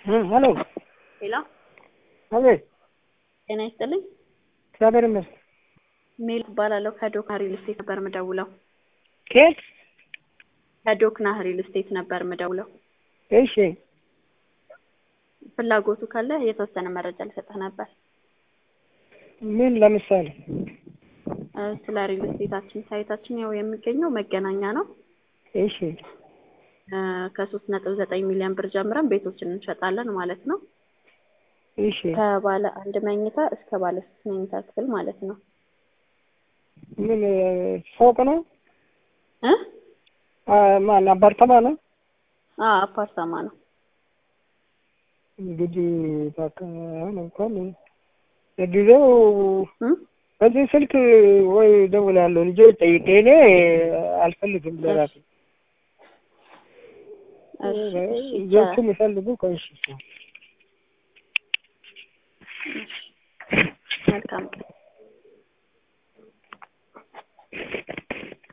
ሄሎ ሄሎ፣ አቤት። ጤና ይስጥልኝ። እግዚአብሔር ይመስገን። ሜል እባላለሁ ከዶክና ሪል ስቴት ነበር ምደውለው። ኬት? ከዶክና ሪል ስቴት ነበር ምደውለው። እሺ፣ ፍላጎቱ ካለ የተወሰነ መረጃ ልሰጥህ ነበር ምን ለምሳሌ? እ ስለ ሪል ስቴታችን። ሳይታችን ያው የሚገኘው መገናኛ ነው። እሺ፣ እ ከሶስት ነጥብ ዘጠኝ ሚሊዮን ብር ጀምረን ቤቶችን እንሸጣለን ማለት ነው። እሺ። ከባለ አንድ መኝታ እስከ ባለ ሶስት መኝታ ክፍል ማለት ነው። ምን ፎቅ ነው? እ አ ማን አፓርታማ ነው? አ አፓርታማ ነው። እንግዲህ በቃ አሁን እንኳን ለጊዜው እ በዚህ ስልክ ወይ እደውላለሁ ልጆች ጠይቄ እኔ አልፈልግም ለራሴ እሺ፣ እሺ፣ ልጆቹ የሚፈልጉ ከእሺ መልካም